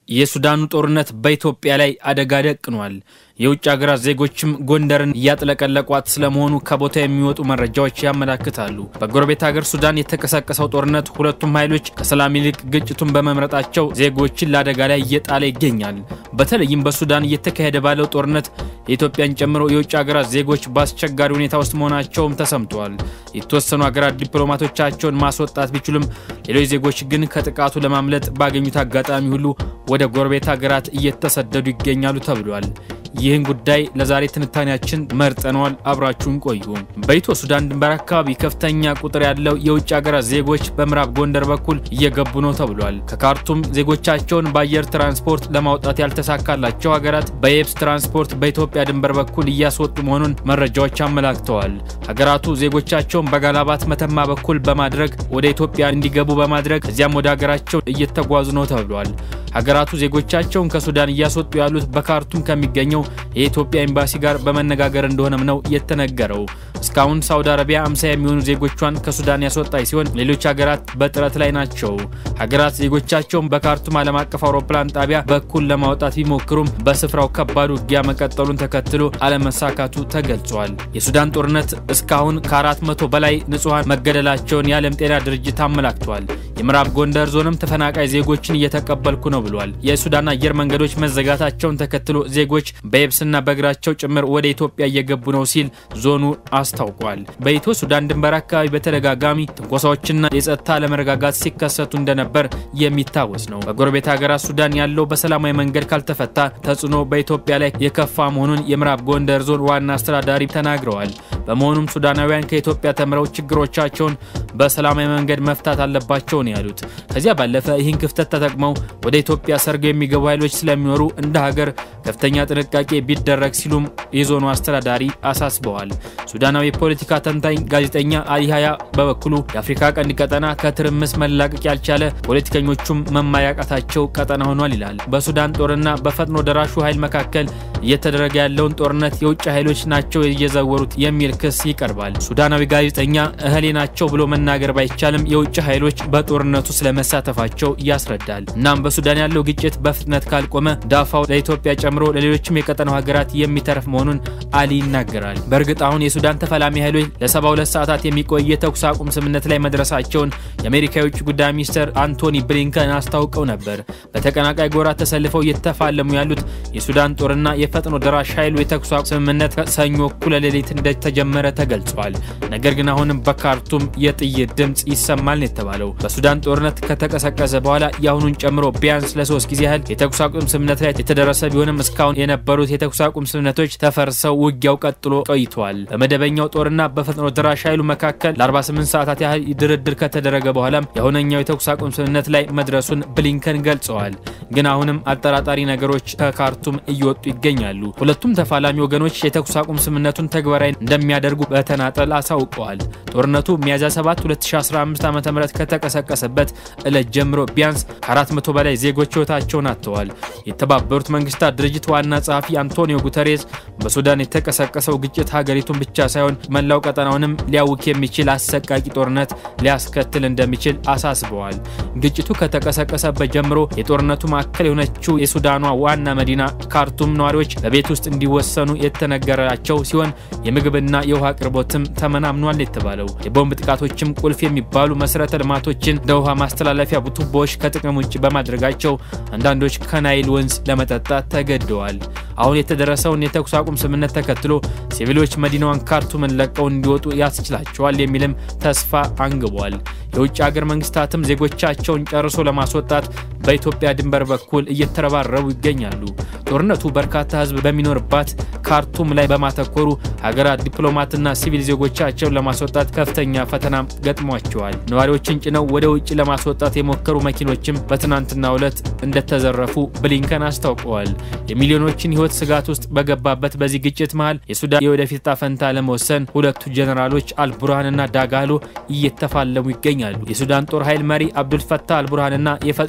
የሱዳኑ ጦርነት በኢትዮጵያ ላይ አደጋ ደቅኗል። የውጭ ሀገራት ዜጎችም ጎንደርን እያጥለቀለቋት ስለመሆኑ ከቦታ የሚወጡ መረጃዎች ያመላክታሉ። በጎረቤት ሀገር ሱዳን የተቀሰቀሰው ጦርነት ሁለቱም ኃይሎች ከሰላም ይልቅ ግጭቱን በመምረጣቸው ዜጎችን ለአደጋ ላይ እየጣለ ይገኛል። በተለይም በሱዳን እየተካሄደ ባለው ጦርነት የኢትዮጵያን ጨምሮ የውጭ ሀገራት ዜጎች በአስቸጋሪ ሁኔታ ውስጥ መሆናቸውም ተሰምተዋል። የተወሰኑ ሀገራት ዲፕሎማቶቻቸውን ማስወጣት ቢችሉም ሌሎች ዜጎች ግን ከጥቃቱ ለማምለጥ ባገኙት አጋጣሚ ሁሉ ወደ ጎረቤት ሀገራት እየተሰደዱ ይገኛሉ ተብሏል። ይህን ጉዳይ ለዛሬ ትንታኔያችን መርጠነዋል። አብራችሁን ቆዩ። በኢትዮ ሱዳን ድንበር አካባቢ ከፍተኛ ቁጥር ያለው የውጭ ሀገራት ዜጎች በምዕራብ ጎንደር በኩል እየገቡ ነው ተብሏል። ከካርቱም ዜጎቻቸውን በአየር ትራንስፖርት ለማውጣት ያልተሳካላቸው ሀገራት በየብስ ትራንስፖርት በኢትዮጵያ ድንበር በኩል እያስወጡ መሆኑን መረጃዎች አመላክተዋል። ሀገራቱ ዜጎቻቸውን በጋላባት መተማ በኩል በማድረግ ወደ ኢትዮጵያ እንዲገቡ በማድረግ እዚያም ወደ ሀገራቸው እየተጓዙ ነው ተብሏል። ሀገራቱ ዜጎቻቸውን ከሱዳን እያስወጡ ያሉት በካርቱም ከሚገኘው የኢትዮጵያ ኤምባሲ ጋር በመነጋገር እንደሆነም ነው የተነገረው። እስካሁን ሳውዲ አረቢያ አምሳ የሚሆኑ ዜጎቿን ከሱዳን ያስወጣች ሲሆን ሌሎች ሀገራት በጥረት ላይ ናቸው። ሀገራት ዜጎቻቸውን በካርቱም ዓለም አቀፍ አውሮፕላን ጣቢያ በኩል ለማውጣት ቢሞክሩም በስፍራው ከባድ ውጊያ መቀጠሉን ተከትሎ አለመሳካቱ ተገልጿል። የሱዳን ጦርነት እስካሁን ከአራት መቶ በላይ ንጹሐን መገደላቸውን የዓለም ጤና ድርጅት አመላክቷል። የምዕራብ ጎንደር ዞንም ተፈናቃይ ዜጎችን እየተቀበልኩ ነው ብሏል። የሱዳን አየር መንገዶች መዘጋታቸውን ተከትሎ ዜጎች በየብስና በእግራቸው ጭምር ወደ ኢትዮጵያ እየገቡ ነው ሲል ዞኑ አስታውቋል። በኢትዮ ሱዳን ድንበር አካባቢ በተደጋጋሚ ትንኮሳዎችና የጸጥታ አለመረጋጋት ሲከሰቱ እንደነበር የሚታወስ ነው። በጎረቤት ሀገራት ሱዳን ያለው በሰላማዊ መንገድ ካልተፈታ ተጽዕኖ በኢትዮጵያ ላይ የከፋ መሆኑን የምዕራብ ጎንደር ዞን ዋና አስተዳዳሪ ተናግረዋል። በመሆኑም ሱዳናውያን ከኢትዮጵያ ተምረው ችግሮቻቸውን በሰላማዊ መንገድ መፍታት አለባቸው ነው ያሉት። ከዚያ ባለፈ ይህን ክፍተት ተጠቅመው ወደ ኢትዮጵያ ሰርገው የሚገቡ ኃይሎች ስለሚኖሩ እንደ ሀገር ከፍተኛ ጥንቃቄ ቢደረግ ሲሉም የዞኑ አስተዳዳሪ አሳስበዋል። ሱዳናዊ የፖለቲካ ተንታኝ ጋዜጠኛ አሊ ሀያ በበኩሉ የአፍሪካ ቀንድ ቀጠና ከትርምስ መላቀቅ ያልቻለ ፖለቲከኞቹም መማያቃታቸው ቀጠና ሆኗል ይላል። በሱዳን ጦርና በፈጥኖ ደራሹ ኃይል መካከል እየተደረገ ያለውን ጦርነት የውጭ ኃይሎች ናቸው እየዘወሩት የሚል ክስ ይቀርባል። ሱዳናዊ ጋዜጠኛ እህሌ ናቸው ብሎ መናገር ባይቻልም የውጭ ኃይሎች በጦርነቱ ስለመሳተፋቸው ያስረዳል። እናም በሱዳን ያለው ግጭት በፍጥነት ካልቆመ ዳፋው ለኢትዮጵያ ጨምሮ ለሌሎችም የቀጠናው ሀገራት የሚተርፍ መሆኑን አሊ ይናገራል። በእርግጥ አሁን የሱዳን ተፋላሚ ኃይሎች ለ72 ሰዓታት የሚቆይ የተኩስ አቁም ስምምነት ላይ መድረሳቸውን የአሜሪካ የውጭ ጉዳይ ሚኒስትር አንቶኒ ብሊንከን አስታውቀው ነበር። በተቀናቃይ ጎራ ተሰልፈው እየተፋለሙ ያሉት የሱዳን ጦርና የፈጥኖ ደራሽ ኃይሉ የተኩስ አቁም ስምምነት ሰኞ እኩለ ሌሊት እንደተጀመረ ተገልጿል። ነገር ግን አሁንም በካርቱም የጥይት ድምፅ ይሰማል ነው የተባለው። በሱዳን ጦርነት ከተቀሰቀሰ በኋላ የአሁኑን ጨምሮ ቢያንስ ለሶስት ጊዜ ያህል የተኩስ አቁም ስምምነት ላይ የተደረሰ ቢሆንም እስካሁን የነበሩት የተኩስ አቁም ስምምነቶች ተፈርሰው ውጊያው ቀጥሎ ቆይቷል። በመደበኛው ጦርና በፈጥኖ ደራሽ ኃይሉ መካከል ለ48 ሰዓታት ያህል ድርድር ከተደረገ በኋላም የአሁነኛው የተኩስ አቁም ስምምነት ላይ መድረሱን ብሊንከን ገልጸዋል። ግን አሁንም አጠራጣሪ ነገሮች ከካርቱም እየወጡ ይገኛሉ። ሁለቱም ተፋላሚ ወገኖች የተኩስ አቁም ስምምነቱን ተግባራዊ እንደሚያደርጉ በተናጠል አሳውቀዋል። ጦርነቱ ሚያዝያ 7 2015 ዓ ም ከተቀሰቀሰበት ዕለት ጀምሮ ቢያንስ ከ400 በላይ ዜጎች ሕይወታቸውን አጥተዋል። የተባበሩት መንግስታት ድርጅት ዋና ጸሐፊ አንቶኒዮ ጉተሬዝ በሱዳን የተቀሰቀሰው ግጭት ሀገሪቱን ብቻ ሳይሆን መላው ቀጠናውንም ሊያውክ የሚችል አሰቃቂ ጦርነት ሊያስከትል እንደሚችል አሳስበዋል። ግጭቱ ከተቀሰቀሰበት ጀምሮ የጦርነቱ ማዕከል የሆነችው የሱዳኗ ዋና መዲና ካርቱም ነዋሪዎች በቤት ውስጥ እንዲወሰኑ የተነገራቸው ሲሆን የምግብና የውሃ አቅርቦትም ተመናምኗል የተባለው የቦምብ ጥቃቶችም ቁልፍ የሚባሉ መሰረተ ልማቶችን እንደ ውሃ ማስተላለፊያ ቱቦዎች ከጥቅም ውጭ በማድረጋቸው አንዳንዶች ከናይል ወንዝ ለመጠጣት ተገደዋል። አሁን የተደረሰውን የተኩስ አቁም ስምምነት ተከትሎ ሲቪሎች መዲናዋን ካርቱምን ለቀው እንዲወጡ ያስችላቸዋል የሚልም ተስፋ አንግቧል። የውጭ ሀገር መንግስታትም ዜጎቻቸውን ጨርሶ ለማስወጣት በኢትዮጵያ ድንበር በኩል እየተረባረቡ ይገኛሉ። ጦርነቱ በርካታ ሕዝብ በሚኖርባት ካርቱም ላይ በማተኮሩ ሀገራት ዲፕሎማትና ሲቪል ዜጎቻቸውን ለማስወጣት ከፍተኛ ፈተና ገጥሟቸዋል። ነዋሪዎችን ጭነው ወደ ውጭ ለማስወጣት የሞከሩ መኪኖችም በትናንትናው ዕለት እንደተዘረፉ ብሊንከን አስታውቀዋል። የሚሊዮኖችን ሕይወት ስጋት ውስጥ በገባበት በዚህ ግጭት መሃል የሱዳን የወደፊት ዕጣ ፈንታ ለመወሰን ሁለቱ ጀኔራሎች አልቡርሃንና ዳጋሎ እየተፋለሙ ይገኛሉ። የሱዳን ጦር ኃይል መሪ አብዱልፈታህ አልቡርሃንና የፈጥኖ ደራሽ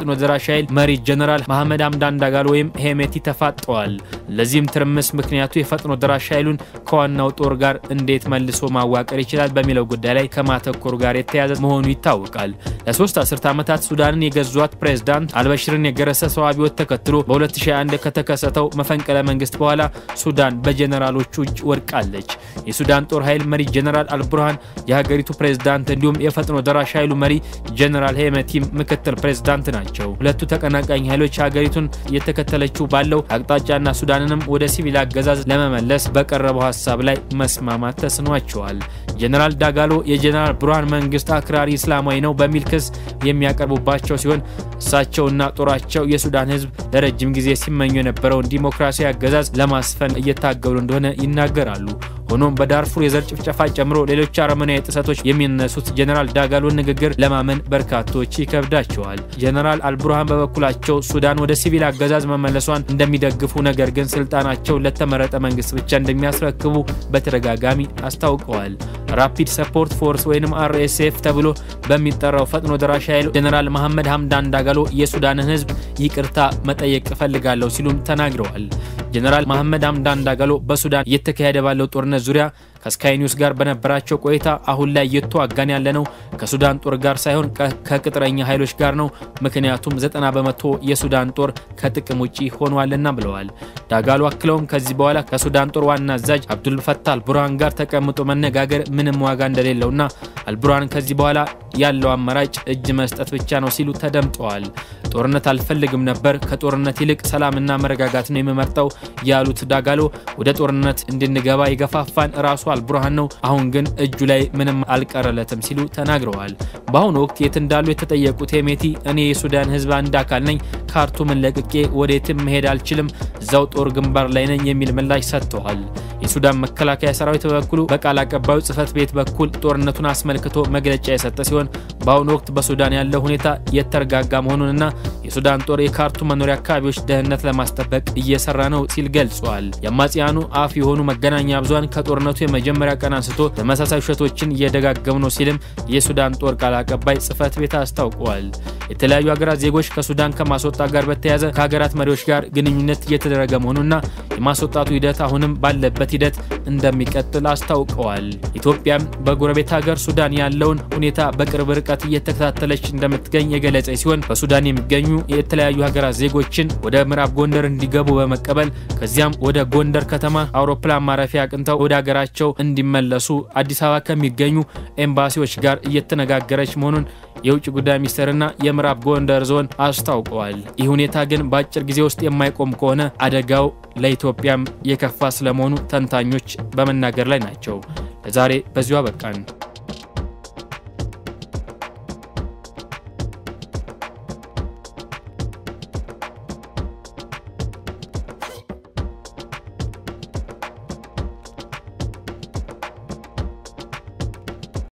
ኃይል መሪ ጀነራል መሐመድ ሐምዳን ዳጋሎ ወይም ሄሜቲ ተፋጠዋል። ለዚህም ትርምስ ምክንያቱ የፈጥኖ ደራሽ ኃይሉን ከዋናው ጦር ጋር እንዴት መልሶ ማዋቀር ይችላል በሚለው ጉዳይ ላይ ከማተኮሩ ጋር የተያያዘ መሆኑ ይታወቃል። ለሶስት አስርት ዓመታት ሱዳንን የገዟት ፕሬዝዳንት አልበሽርን የገረሰሰው አብዮት ተከትሎ በ2001 ከተከሰተው መፈንቅለ መንግስት በኋላ ሱዳን በጀነራሎቹ እጅ ወድቃለች። የሱዳን ጦር ኃይል መሪ ጀነራል አልቡርሃን የሀገሪቱ ፕሬዝዳንት እንዲሁም የፈጥኖ ደራሽ ኃይሉ መሪ ጀነራል ሄመቲም ምክትል ፕሬዝዳንት ናቸው። ሁለቱ ተቀናቃኝ ኃይሎች ሀገሪቱን እየተከተለችው ባለው አቅጣጫና ሱዳንንም ወደ ሲቪል አገዛዝ ለመመለስ በቀረበው ሀሳብ ላይ መስማማት ተስኗቸዋል። ጀነራል ዳጋሎ የጀነራል ቡርሃን መንግስት አክራሪ እስላማዊ ነው በሚል ክስ የሚያቀርቡባቸው ሲሆን እሳቸውና ጦራቸው የሱዳን ሕዝብ ለረጅም ጊዜ ሲመኙ የነበረውን ዲሞክራሲያዊ አገዛዝ ለማስፈን እየታገሉ እንደሆነ ይናገራሉ። ሆኖም በዳርፉር የዘር ጭፍጨፋ ጨምሮ ሌሎች አረመናዊ ጥሰቶች የሚነሱት ጀነራል ዳጋሎን ንግግር ለማመን በርካቶች ይከብዳቸዋል። ጀነራል አልቡርሃን በበኩላቸው ሱዳን ወደ ሲቪል አገዛዝ መመለሷን እንደሚደግፉ፣ ነገር ግን ስልጣናቸው ለተመረጠ መንግስት ብቻ እንደሚያስረክቡ በተደጋጋሚ አስታውቀዋል። ራፒድ ሰፖርት ፎርስ ወይም አርኤስኤፍ ተብሎ በሚጠራው ፈጥኖ ደራሽ ኃይል ጀነራል መሐመድ ሐምዳን ዳጋሎ የሱዳንን ህዝብ ይቅርታ መጠየቅ እፈልጋለሁ ሲሉም ተናግረዋል። ጀነራል መሐመድ ሐምዳን ዳጋሎ በሱዳን እየተካሄደ ባለው ጦርነት ዙሪያ ከስካይ ኒውስ ጋር በነበራቸው ቆይታ አሁን ላይ እየተዋጋን ያለነው ከሱዳን ጦር ጋር ሳይሆን ከቅጥረኛ ኃይሎች ጋር ነው፣ ምክንያቱም ዘጠና በመቶ የሱዳን ጦር ከጥቅም ውጪ ሆኗልና ብለዋል። ዳጋሎ አክለውም ከዚህ በኋላ ከሱዳን ጦር ዋና አዛዥ አብዱልፈታህ አልቡርሃን ጋር ተቀምጦ መነጋገር ምንም ዋጋ እንደሌለውና አልቡርሃን ከዚህ በኋላ ያለው አማራጭ እጅ መስጠት ብቻ ነው ሲሉ ተደምጠዋል። ጦርነት አልፈልግም ነበር፣ ከጦርነት ይልቅ ሰላምና መረጋጋት ነው የምመርጠው ያሉት ዳጋሎ ወደ ጦርነት እንድንገባ የገፋፋን ራሱ አልቡርሃን ነው፣ አሁን ግን እጁ ላይ ምንም አልቀረለትም ሲሉ ተናግረዋል። በአሁኑ ወቅት የት እንዳሉ የተጠየቁት ሄሜቲ እኔ የሱዳን ሕዝብ አንድ አካል ነኝ፣ ካርቱምን ለቅቄ ወዴትም መሄድ አልችልም፣ እዛው ጦር ግንባር ላይ ነኝ የሚል ምላሽ ሰጥተዋል። የሱዳን መከላከያ ሰራዊት በበኩሉ በቃል አቀባዩ ጽህፈት ቤት በኩል ጦርነቱን አስመልክቶ መግለጫ የሰጠ ሲሆን በአሁኑ ወቅት በሱዳን ያለው ሁኔታ የተረጋጋ መሆኑንና የሱዳን ጦር የካርቱም መኖሪያ አካባቢዎች ደህንነት ለማስጠበቅ እየሰራ ነው ሲል ገልጿል። የአማጽያኑ አፍ የሆኑ መገናኛ ብዙሃን ከጦርነቱ የመጀመሪያ ቀን አንስቶ ተመሳሳይ ውሸቶችን እየደጋገሙ ነው ሲልም የሱዳን ጦር ቃል አቀባይ ጽህፈት ቤት አስታውቀዋል። የተለያዩ ሀገራት ዜጎች ከሱዳን ከማስወጣት ጋር በተያያዘ ከሀገራት መሪዎች ጋር ግንኙነት እየተደረገ መሆኑና የማስወጣቱ ሂደት አሁንም ባለበት ሂደት እንደሚቀጥል አስታውቀዋል። ኢትዮጵያም በጎረቤት ሀገር ሱዳን ያለውን ሁኔታ በቅርብ ርቀት እየተከታተለች እንደምትገኝ የገለጸ ሲሆን በሱዳን የሚገኙ የተለያዩ ሀገራት ዜጎችን ወደ ምዕራብ ጎንደር እንዲገቡ በመቀበል ከዚያም ወደ ጎንደር ከተማ አውሮፕላን ማረፊያ አቅንተው ወደ ሀገራቸው እንዲመለሱ አዲስ አበባ ከሚገኙ ኤምባሲዎች ጋር እየተነጋገረች መሆኑን የውጭ ጉዳይ ሚኒስቴርና የምዕራብ ጎንደር ዞን አስታውቀዋል። ይህ ሁኔታ ግን በአጭር ጊዜ ውስጥ የማይቆም ከሆነ አደጋው ለኢትዮጵያም የከፋ ስለመሆኑ ተንታኞች በመናገር ላይ ናቸው። ለዛሬ በዚሁ አበቃን።